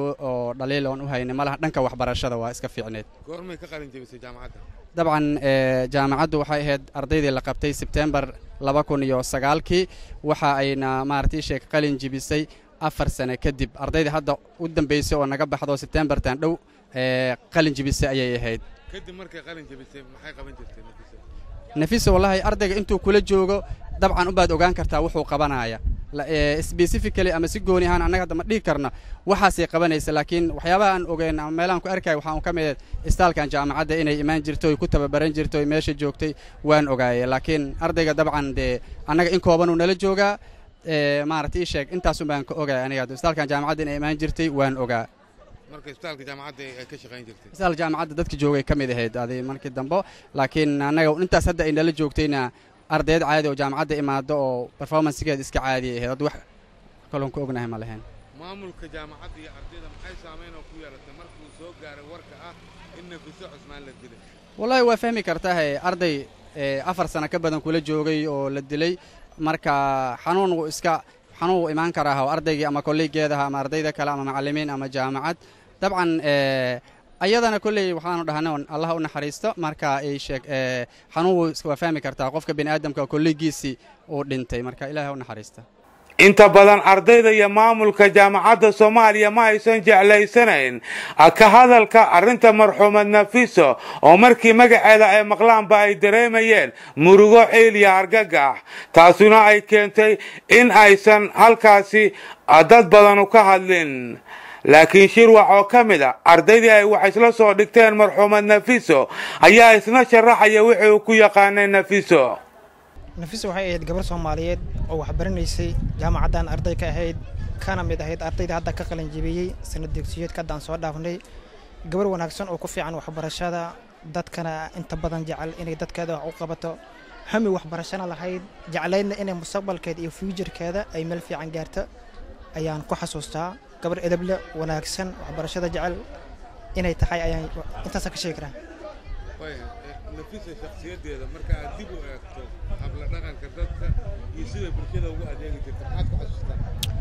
oo dhaliil oon u haynay malaha dhanka waxbarashada waa iska fiicneed goormay ka qalin jebisay jaamacadda dabcan jaamacaddu waxay ahayd ardaydii la qabtay sebtembar laba kun iyo sagaalkii waxa ayna maaragtay sheeg qalin jebisay afar sane kadib ardaydii hadda u dambaysay oo naga baxdo sebtembartan dhow qalin jebisay ayay ahayd kadib markay qalin jebisay maxay qaban jirtay nafisa wallaahi ardayga intuu kula joogo dabcan ubaad ogaan kartaa wuxuu qabanaya specifically ama si gooni ahaan annaga hadda ma dhihi karna waxaasay qabanaysa laakiin waxyaabaha aan ogeyn ama meelahan ku arkaya waxaan ka mid istaalkan jaamacadda inay imaan jirto oy ku tababaran jirto oy meesha joogtay waan ogaayay laakiin ardayga dabcan dee annaga in koobanuu nala joogaa maaragta ii sheeg intaasun baan ka ogaay aniga istaalkan jaamacadda inay imaan jirtay waan ogaa marka isbitaalka jaamacadda ay ka shaqayn jirtay istaal jaamacadda dadka joogay ka mid ahayd adi markii dambe laakiin annaga intaas hadda ay nala joogtayna ardayd caadi oo jaamacadda imaado oo performancegeeda iska caadiyay ahayd wax kaloon ku ognahay ma lahayn maamulka jaamacadda iyo ardayda maxay saamayn oo ku yeelatay markuu soo gaaray warka ah in nafiso cusmaan la dilay wallaahi waa fahmi kartahe arday afar sano ka badan kula joogay oo la dilay marka xanuun wuu iska xanuun wuu imaan karaa oo ardaygii ama kolleegeedaha ama ardayda kale ama macallimiin ama jaamacad dabcan ayadana kolley waxaanu dhahna allah u naxariisto marka ay sheeg xanuun waa fahmi kartaa qofka bini aadamka kolleegiisii uu dhintay marka ilaah u naxariista inta badan ardayda iyo maamulka jaamacadda soomaaliya ma aysan jeclaysanayn ka hadalka arrinta marxuumad nafiso oo markii magaceeda ay maqlaanba ay dareemayeen murugo ciil iyo argagax taasuna ay keentay in aysan halkaasi dad badanu ka hadlin laakiin shirwac oo ka mid a ardaydii ay wax isla soo dhigteen marxuumad nafiso ayaa isna sharaxaya wixii uu ku yaqaanay nafiso nafiso waxay ahayd gabar soomaaliyeed oo waxbaranaysay jaamacaddan arday ka ahayd kana mid ahayd ardayda hadda ka qalin jebiyey sanad dugsiyeedka haddaan soo dhaafnay gabar wanaagsan oo ku fiican waxbarashada dadkana inta badan jecel inay dadkeeda wax u qabato hami waxbarashana lahayd jeclaydna inay mustaqbalkeeda iyo fuujarkeeda ay meel fiican gaarto ayaan ku xasuustaa gabar edeble wanaagsan waxbarashada jecel inay tahay ayaan intaasa ka sheegi karaa nafisa shakhsiyadeeda marka aad dib u eegto habla dhaqanka dadka iyo sida bulshada ugu adeegi jirta maxaad ku xasuustaa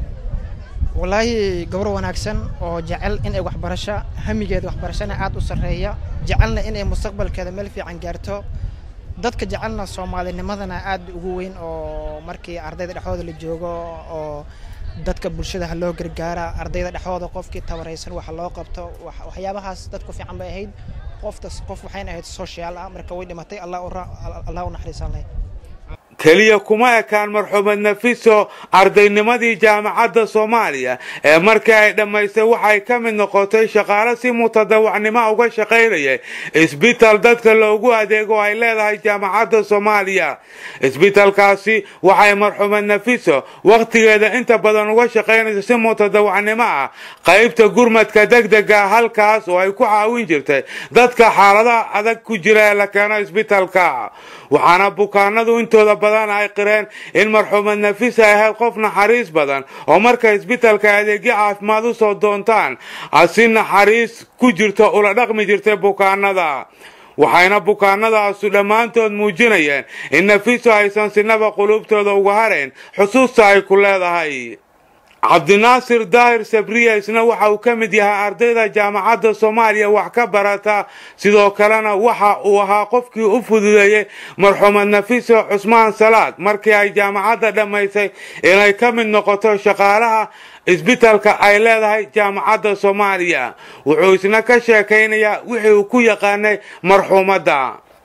wallaahi gabar wanaagsan oo jecel inay waxbarasho hamigeeda waxbarashana aad u sarreeya jecelna inay mustaqbalkeeda meel fiican gaarto dadka jecelna soomaalinimadana aad ugu weyn oo markii ardayda dhexdooda la joogo oo dadka bulshada ha loo gargaara ardayda dhexdooda qofkii tabaraysan waxa loo qabto waxyaabahaas dadku fiican bay ahayd qoftas qof waxayna ahayd social ah marka way dhimatay allah u naxariisan lahayd keliya kuma ekaan marxuumad nafiso ardaynimadii jaamacadda soomaaliya ee markii ay dhammaystay waxay ka mid noqotay shaqaale si mutadawacnimo uga shaqaynayay isbitaal dadka loogu adeego ay leedahay jaamacadda soomaaliya isbitaalkaasi waxay marxuumad nafiso wakhtigeeda inta badan uga shaqaynaysa si mutadawacnimo ah qaybta gurmadka degdega halkaas oo ay ku caawin jirtay dadka xaaladaha adag ku jira ee la keeno isbitaalka waxaana bukaanadu intooda badan ay qireen in marxuumad nafisa ahayd qof naxariis badan oo markay isbitaalka adeegyo caafimaad u soo doontaan si naxariis ku jirto ula dhaqmi jirtay bukaanada waxayna bukaanadaasu dhammaantood muujinayeen in nafiso aysan sinaba quluubtooda uga harayn xusuusta ay ku leedahay cabdinaasir daahir sabriya isna waxa uu ka mid yahay ardayda jaamacadda soomaaliya wax ka barata sidoo kalena waxa uu ahaa qofkii u fududeeyey marxuumad nafiso cusmaan salaad markii ay jaamacadda dhammaysay inay ka mid noqoto shaqaalaha isbitaalka ay leedahay jaamacadda soomaaliya wuxuu isna ka sheekaynayaa wixii uu ku yaqaanay marxuumadda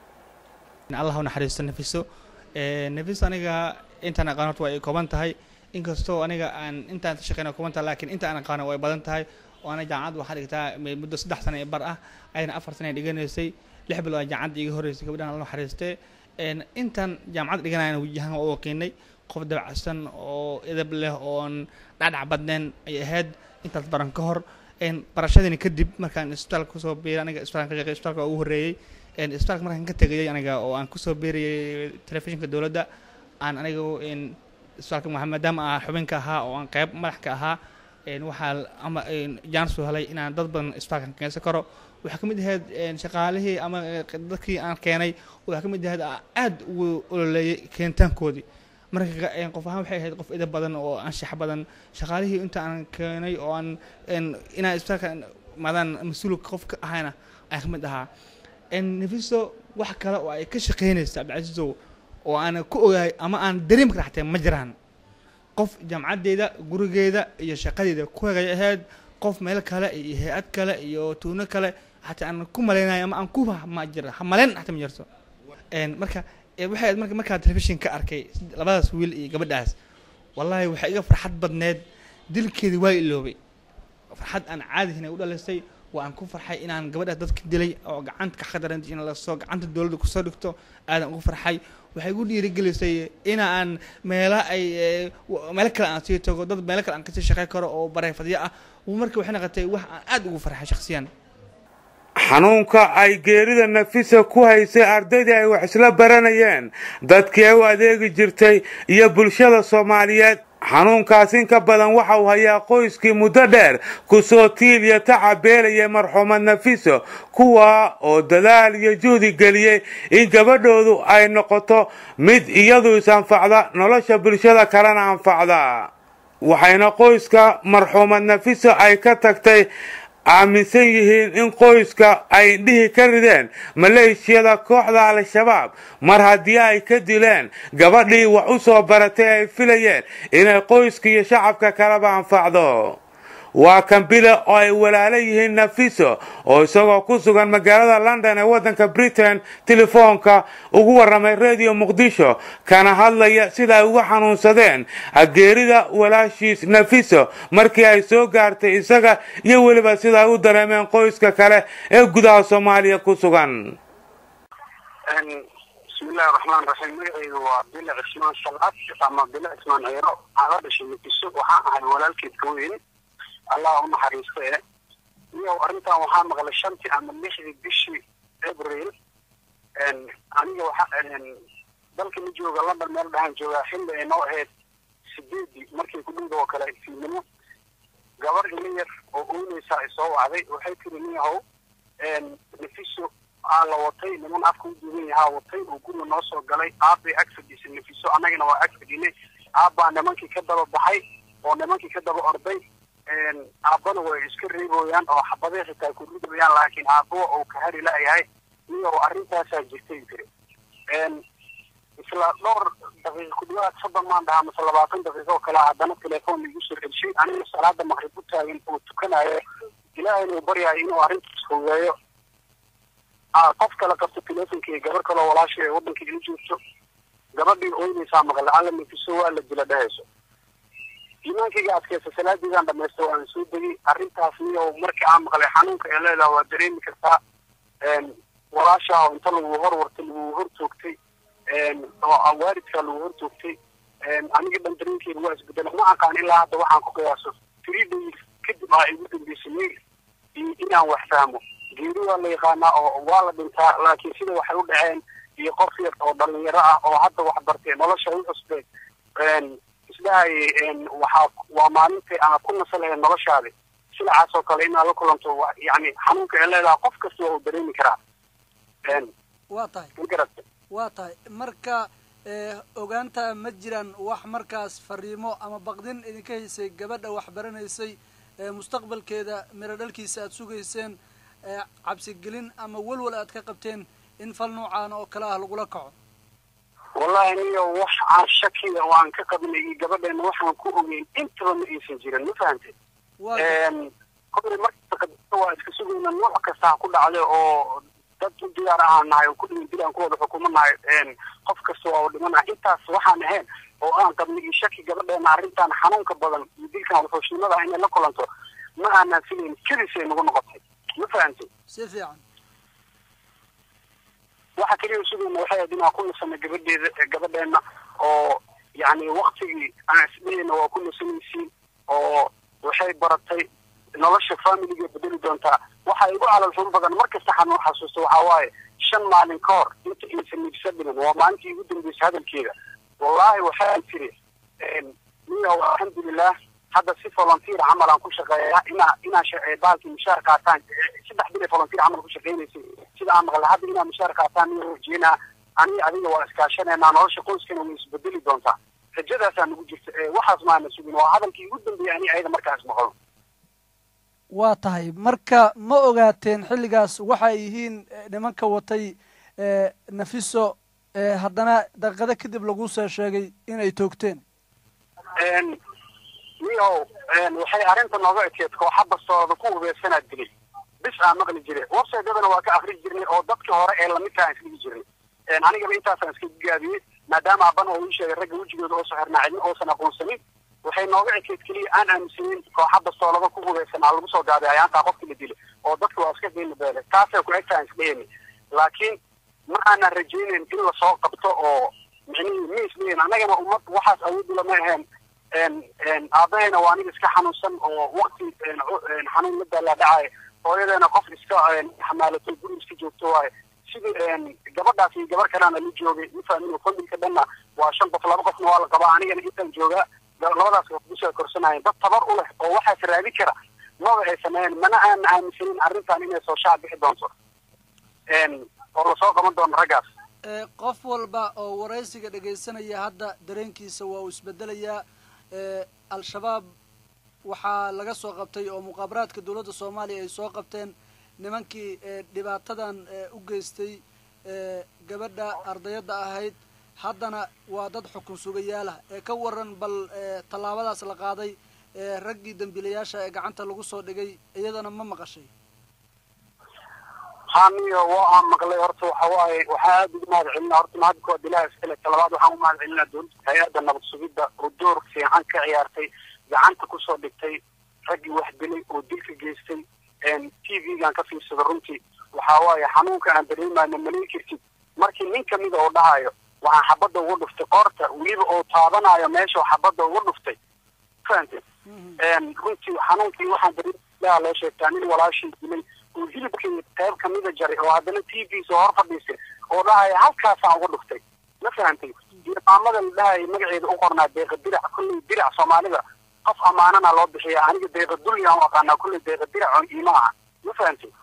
allah u naxariisto nafiso nafiso aniga intaan aqaan horta waa ay kooban tahay inkastoo aniga aan intaan ka shaqeyna kooban tahay laakiin inta aan aqaano way badan tahay oo ana jaamacadda waxaa dhigtaa muddo saddex sana ee bar ah ayna afar sana dhiganaysay lix bilood aa jaamacadda iga horreysay gabadhan alla naxariistee intaan jaamacadda dhiganayana wajahan waa u waqiinay qof dabacsan oo edab leh oon dhacdhac badneen ay ahayd intaas baran ka hor barashadiina kadib markaan isbitaalka kusoo biiray aniga isbitaalka ka shaqeey isbitaalka ugu horreeyey isbitaalka markaan ka tegayay aniga oo aan kusoo biirayay telefishinka dowladda aan aniga isbitaalka maadaama aan xubinka ahaa oo aan qayb madax ka ahaa waxaa ama jaansuu helay inaan dad badan isbitaalkan keensan karo waxaa ka mid ahayd shaqaalihii ama dadkii aan keenay waxaa ka mid ahayd aad ugu ololeeyay keentaankoodii marka ka- een, qof ahaan waxay ahayd qof ida badan oo anshax badan shaqaalihii inta aan keenay oo aan een, inaan isbitaalka maadaan mas-uulka qof ka ahayna aan ka mid ahaa een, nefiso wax kale oo ay ka shaqeynaysa cabdicasiisow oo aan ku ogahay ama aan dareemi kara xataa ma jiraan qof jaamacaddeeda gurigeeda iyo shaqadeeda ku hegay ahayd qof meel kale iyo hay-ad kale iyo tuuno kale xataa aan ku malaynayo ama aan ku ma jira ha malayn xataa ma jirto Een, marka ee, waxay ahayd marka markaa telefishin ka arkay labadaas wiil iyo gabadhaas wallaahi waxay iga farxad badneed dilkeedi waa iloobay farxad aan caadihin ay u dhalisay waa aan ku farxay inaan gabadhaas dadka dilay oo gacanta ka khadaran in lasoo gacanta dowladda kusoo dhigto aadan ugu farxay waxay igu dhiirigelisay ina aan meela ay ee, w- meelo kale aan sii tago dad meelo kale aan kasii shaqey karo oo bareefadyo ah marka waxay noqotay wax aan aad ugu farxay shakhsiyan xanuunka ay geerida nafisa ku haysay ardaydii ay wax isla baranayeen dadkii ay u adeegi jirtay iyo bulshada soomaaliyeed xanuunkaas in ka badan waxa uu hayaa qoyskii muddo dheer kusoo tiil iyo tacab beelayay marxuumad nafiso kuwa oo dadaal iyo juhdi geliyey in gabadhoodu ay noqoto mid iyadu is-anfacda nolosha bulshada kalena anfacda waxayna qoyska marxuumad nafiso ay ka tagtay aaminsan yihiin in qoyska ay dhihi ka rideen maleeshiyada kooxda al-shabaab mar haddii ay ka dileen gabadhii wax u soo baratay ay filayeen inay qoyska iyo shacabka kaleba anfacdo waa kan bile oo ay walaalo yihiin nafiso oo isagoo ku sugan magaalada london ee waddanka britain telefoonka ugu warramay radio muqdisho kana hadlaya sida ay uga xanuunsadeen geerida walaashiis nafiso markii ay soo gaartay isaga iyo weliba sida ay u dareemeen qoyska kale ee gudaha soomaaliya ku sugan bismillahi raxmaan raxiim magacaydu waa bile cismaan salaad ama bile cismaan ceyro aan la dhashay nafiso waxaan ahay walaalkeed ka weyn allah u naxariista e iyo arrintan waxaa maqlay shantii ama lixdii bishii abril aniga waxa dalka ma jooga london meel dhahaan joogaa xilli ay noo ahayd sideedii markii kudhowda oo kale fiidnimo gabar ila yar oo oynaysa ay soo wacday waxay tiri nin yahow nafiso aa la watay niman afka u duugan yahaa watay oo guriga noo soo galay aabbay ag fadhiisay nafiso annagana waa ag fadhinay aabbaa nimankii ka daba baxay oo nimankii ka daba orday aabbana way iska reeboyaan oo xabadee xitaa ku ridayaan laakiin aabbo uu ka hari la-yahay iyo arrintaasaa jirtay tiri isla dhowr daqiiqa ku dhawaad soddon maan dhahaa mase labaatan daqiiqo oo kale haddana telefoon igu soo celshay aniga salaada maqrib u taagan oo tukanayo ilaahayna uu baryayo inuu arrintaas fogeeyo qof kale qabto telefonka iyo gabar kaloo walaasha ee waddanka ila joogto gabadhii oynaysaa maqle alla nafiso waa la dila dhahayso iimaankayga adkaysa salaadiidaan dhamaysta waan soo degay arrintaas niyo markii aan maqlay xanuunka ee leedaha waa dareemi kartaa walaashaa oo inta lagu hor wartay lagu hor toogtay oo waalidkaa lagu hor toogtay aniga dhan dareenkeeda waa isbedela ma aqaan ilaa hadda waxaan ku qiyaaso three days kadib aa igu dambeysay mail iyo inaan wax fahmo geeri waa la yaqaanaa oo waa la dhintaa laakiin sida waxay u dhaceen iyo qof yar oo dhalinyaro ah oo hadda wax bartay nolosha u cusbay isdhahayay waxaa waa maalintay aan ku nasalahay noloshaadi silacaas oo kale inaad la kulanto yani xanuunka ee leedaha qof kasta waa uu dareemi karaa waa tahay ma garata waa tahay marka ogaanta ma jiraan wax markaas fariimo ama baqdin idinka haysay gabadha wax baranaysay mustaqbalkeeda miro dhalkiisa aada sugayseen cabsigelin ama walwal aad ka qabteen in fal noocaan oo kale ah lagula kaco wallahi niyo wax aan shakiya oo aan ka qabnay iyo gabadheena waxaan ku ogeyn intaba ma aysan jirin ma fahantay kolley markasta waa iska sugayna nooc kasta ha ku dhacday oo dad u diyaar ahaan nahay oo kulligii dil aan ku wada xukumanahay qof kasta waa u dhimanahay intaas waxaan ahayn oo aan qabnay iyo shaki gabadheena arrintan xanuunka badan iyo dilkan wuxuushnimada ah inay la kulanto ma aanaan filayn kedisay nagu noqotay ma fahantay si fiican waxa keliya sugayna waxay ahayd inaan ku nasano gabadheeda gabadheena oo yacni waktigii aan isdhehayna waa ku nasanaysiin oo waxay baratay nolosha familiga bedeli doontaa waxa igu calal xun badan markasta xanuun xasuusta waxaa waaye shan maalin ka hor inta aysan nibsa dhiman waa maalintii igu dambeysay hadalkeeda wallahi waxaa tiri niyahow alxamdulilah hadda si volunteer camal aan ku shaqeeya inaa inaa baalkii mushaar qaataan saddex bil ee volunteer camal ku shaqeynaysay sida aan maqlay hadda inaa mushaar qaataan niyo horjeena aniga adiga waa iskaashanaynaa nolosha qoyskana way isbedeli doontaa rajadaasaa nagu jirta waxaas maana sugin waa hadalkii ugu dambeeyay ani ayada markaas maqlo waa tahay marka ma ogaateen xilligaas waxay yihiin nimanka watay nafiso haddana daqiiqado kadib lagu soo sheegay inay toogteen niyow waxay arrinta nooga ekeed kooxa bastooda ku hubeysanaad dilay bis aa maqli jire websitedana waa ka akri jirnay oo dadkii hore ee lamidkaa aan isligi jirnay anigaba intaasaan iska gaabiyey maadaama aban oo ii sheegay ragga wejigooda oo soxirnaa cidna oosan aqoonsanin waxay nooga ekeed keliya aan aaminsanin kooxa bastoolada ku hubeysanaa lagu soo gaaday ayaantaa qofkii la dilay oo dadka waa iska qiimo beele taasay ku egtaa isdheheni laakiin ma aanan rajaynayn in lasoo qabto oo micnihii ma isleeyin annagana ummad waxaas awoodi lama ahayn aabahayna waa aniga iska xanuunsan oo wakti xanuun la daalaa dhacay hooyadeena qof iska xamaalato guri iska joogto waaye sidii gabadhaas iyo gabar kalena la joogay mafahmin familka dhanna waa shan qof laba qofna waa la qabaa anigana intaan joogaa labadaas qof kusoo korsanayeen dad tabar u leh oo waxaas raadi kara maba ay sameeyeen mana aan aaminsanin arrintan inay soo shaac bixi doonto oo lasoo qaban doono raggaas qof walba oo waraysiga dhegaysanaya hadda dareenkiisa waa uu isbedelayaa al-shabaab waxaa laga soo qabtay oo muqaabaraadka dowladda soomaaliya ay soo qabteen nimankii dhibaatadan u geystay gabadha ardayadda ahayd haddana waa dad xukun sugayaalah ee ka waran bal tallaabadaas la qaaday raggii dambiilayaasha ee gacanta lagu soo dhigay iyadana ma maqashay haniyo waa aan maqlay horta waxa waaye waxaa aada ugu mahad celinaa horta mahadka waa bilaha iskale talabaad waxaan u mahad celinaa dowladda hay-adda nabad sugidda oo door fiican ka ciyaartay gacanta kusoo dhigtay raggii wax dilay oo dilka geystay t v-gan ka fiirsada runtii waxa waaye xanuunka aan dareemayno malin kartid markii nin kamida oo dhahayo waxaan xabadda uga dhuftay qoorta weliba oo taabanayo meesha xabadda uga dhuftay fahamte runtii xanuunkii waxaan dareemayaa loo sheegtaa nin walaashii dilay oo hilibkii qayb kamida jaray oo haddana t v soo hor fadhiisay oo dhahaya halkaasaan uga dhuftay ma fahamtay iyo maamada la dhahaya magaceeda u qornaa deeqa dirac kulley dirac soomaalida qof ammaanana loo bixiya aniga deeqa dulyan u aqaanaa kulley deeqa dirac oo iima aha ma fahamtay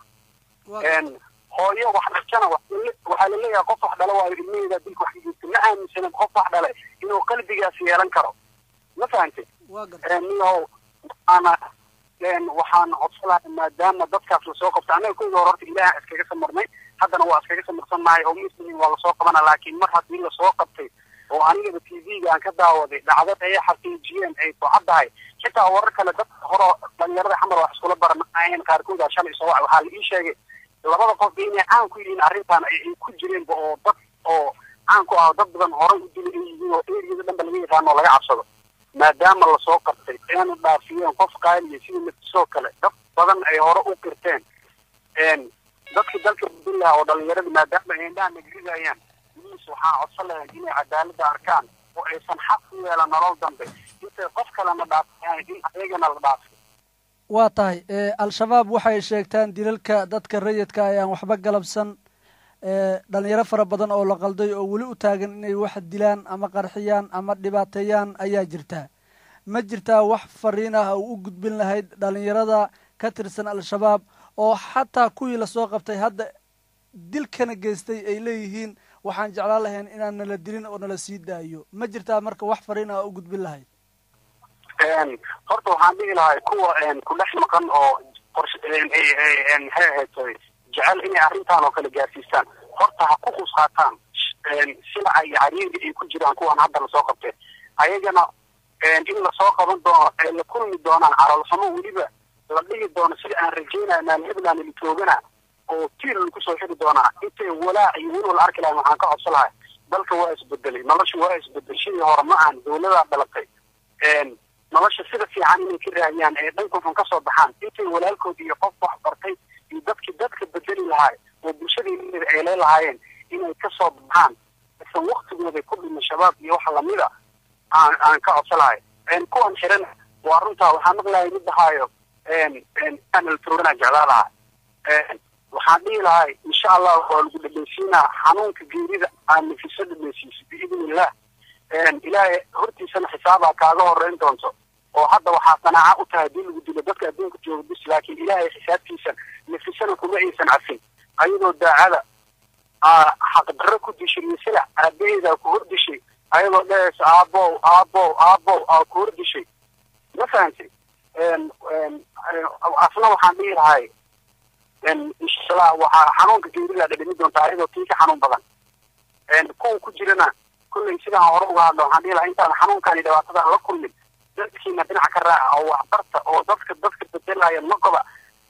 hooyo wax dhashana waxaa laleeyahay qof wax dhala waayo ilmaheeda dilka wax ka geysta ma aaminsanin qof wax dhalay inuu qalbigaas yeelan karo ma fahamtay niyahow ana waxaan codsalahay maadaama dadkaas lasoo qabtay annaga koyga hore horta ilaah iskaga samarnay haddana waa iskaga samarsannahay oo muslimin waa lasoo qabana laakiin mar haddii lasoo qabtay oo anigaba t v-ga aan ka daawaday dhacdad ay xaqiijiyeen ay ku caddahay xitaa warar kale dad hore dhalinyarada xamar wax iskula baranayeen qaarkooda shalay soo wac waxaa la ii sheegay labada qof inay caan ku yihiin arrintan ay ku jireenba oo dad oo caan ku ah dad badan horey u dilay ay yihiin oo eriyada dhanba laga yaqaano oo laga cabsado maadaama lasoo qabtay eena dhaafiyeen qof qaaliya sida mafisoo kale dad badan ay hore u qirteen dadkii dalka buntland oo dhalinyarada maadaama ay indhaha nagridayaan miis waxaan codsan lahayn inay cadaaladda arkaan oo aysan xaq u yeelan nolol dambe intay qof kalena dhaafiyaan in ayagana la dhaafiyo waa tahay al-shabaab waxay sheegtaan dilalka dadka rayidka ay aan waxba galabsan dhalinyaro fara badan oo la qalday oo weli u taagan inay wax dilaan ama qarxiyaan ama dhibaateeyaan ayaa jirtaa ma jirtaa wax fariin ah oo u gudbin lahayd dhalinyarada ka tirsan al-shabaab oo xataa kuwii lasoo qabtay hadda dilkana geystay ay leeyihiin waxaan jeclaan lahayn inaan nala dilin oo nala sii daayo ma jirtaa marka wax fariin ah oo u gudbin lahayd horta waxaan dhihi lahay kuwa ku dhex maqan oo qors maxay ahayd jecel inay arrintan oo kale gaarsiistaan horta ha ku qusqaataan silaca iyo cariiriga ay ku jiraan kuwan hadda lasoo qabteen ayagana in lasoo qaban doono ay la kulmi doonaan carolxumo weliba la dhihi doono sida aan rajeynaya maalheblaan la toogana oo tiir lagu soo xiri doonaa intay walaac iyo weli la arki lahayn waxaan ka codsan lahay dalka waa isbedelay nolosha waa isbedel sidii hore ma ahan dawladaa dhalatay nolosha sida fiican inay ka raadiyaan ee dhanka xun ka soo baxaan intay walaalkood iyo qof wax bartay iyo dadkii dadka bedeli lahaay oo bulshadii ay leelahaayeen inay ka soo baxaan isan waktigooda ku dhima shabaab iyo waxa lamida aan aan ka codsalahay kuwan xiran waa runtaa waxaan maqlahay mid dhahaayo aan toogana jeclaa lahaa waxaan dhihi lahay insha allah waa lagu dhadhaysiinaa xanuunka geerida aan nafiso dhadhaysiiso biidn illah ilaahay hortiisana xisaabaa kaaga horeyn doonto oo hadda waxaa qanaaca u tahay hadii lagu dilo dadka adduunka jooga bis laakiin ilaahay xisaabtiisa nafisana kuma aysan cafin ayadoo daacada xaqdarro ku dishay iyo silac aabaheedaa ku hor dishay ayadoo dhehaysa aabow aabow aabow aa kuur dishay ma fahantay asna waxaan dhihi lahay inshallah waxaa xanuunka geerida dhadhami doontaa ayadoo tii ka xanuun badan kuwa ku jirana kulley sidaan hore uga hadla waxaan dhihi lahaa intaan xanuunkani dhibaatada la kulmin dadkiina dhinac ka raaca oo waxbarta oo dadka dadka bedelaya noqoba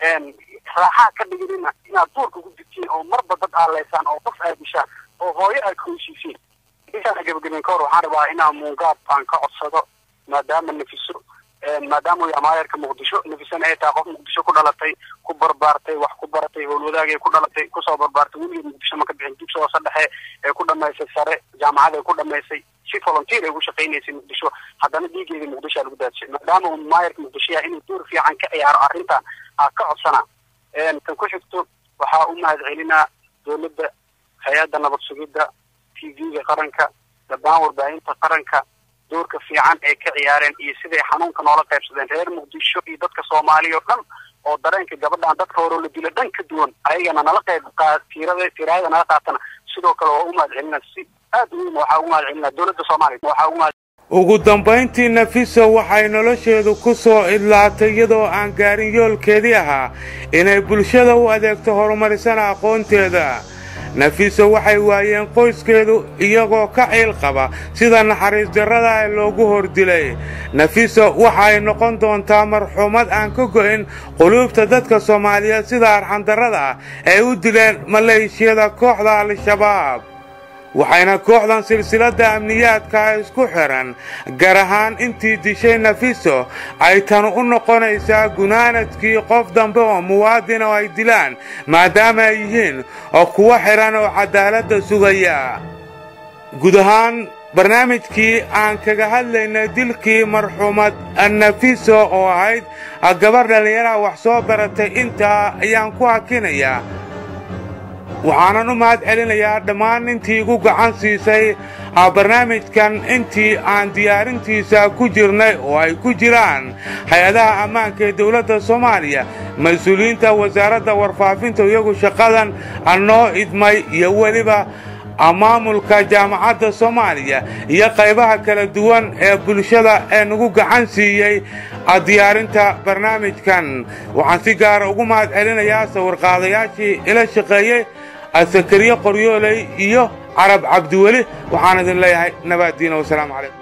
raaxaa ka dhiginina inaad duurka ku jirtiin oo marba dad aaleysaan oo qof aad dishaan oo hooyo aad ka heshiisiin intaana gebagaben ka hor waxaan rabaa inaan muungaab aan ka codsado maadaama nafiso maadaama uu amaayarka muqdisho nafisana ay tahay qof muqdisho ku dhalatay ku barbaartay wax ku baratay howlwadaagay ku dhalatay kusoo barbaartay weligeed muqdisho ma ka bixin dugsi hoose dhexe ee ku dhamaysay sare jaamacad ay ku dhamaysay si volunteer ay ugu shaqaynaysay muqdisho haddana dhiigeedii muqdisho aa lagu daadshay maadaama uu maayarka muqdisho yahay inuu door fiican ka ciyaaro arrintan aa ka codsana kan ku xigto waxaa u mahad celinaa dowladda hay-adda nabad sugidda t v-ga qaranka dhammaan warbaahinta qaranka doorka fiican ay ka ciyaareen iyo siday xanuunka noola qaybsadeen reer muqdisho iyo dadka soomaaliya oo dhan oo dareenka gabadhan dadka hore la dila dhan ka duwan ayagana nala qayb tiirada tiraayada nala qaatana sidoo kale waa u mahad celinaa si aad u weyn waxaa ugu mahad celinaa dowladda soomaaliya waxaa ugu mahad ugu dambayntii nafiso waxay nolosheedu ku soo idlaatay iyadoo aan gaarin yoolkeedii ahaa inay bulshada u adeegto horumarisana aqoonteeda nafiso waxay waayeen qoyskeedu iyagoo ka ciil qaba sida naxariis darrada ee loogu hordilay nafiso waxay noqon doontaa marxuumad aan ka go'in quluubta dadka soomaaliyeed sida arxandarrada ah ay u dileen maleeshiyada kooxda al-shabaab waxayna kooxdan silsiladda amniyaadka isku xidhan gar ahaan intii dishay nafiso ay tan u noqonaysaa gunaanadkii qof dambe oo muwaadin oo ay dilaan maadaama ay yihiin oo kuwa xidhan oo cadaaladda sugaya guud ahaan barnaamijkii aan kaga hadlaynay dilkii marxuumad nafiso oo ahayd gabar dhallinyaraha wax soo baratay intaa ayaan ku hakinayaa waxaanan u mahad celinayaa dhammaan intii igu gacan siisay barnaamijkan intii aan diyaarintiisa ku jirnay oo ay ku jiraan hay-adaha ammaanka ee dowladda soomaaliya mas-uuliyiinta wasaaradda warfaafinta iyagu shaqadan noo idmay iyo weliba maamulka jaamacadda soomaaliya iyo qaybaha kala duwan ee bulshada ee nagu gacan siiyey diyaarinta barnaamijkan waxaan si gaara ugu mahad celinayaa sawirqaadayaashii ila shaqeeyey sakariye qoryooley iyo carab cabdiweli waxaan idin leeyahay nabaaddiina wasalaamu calaykum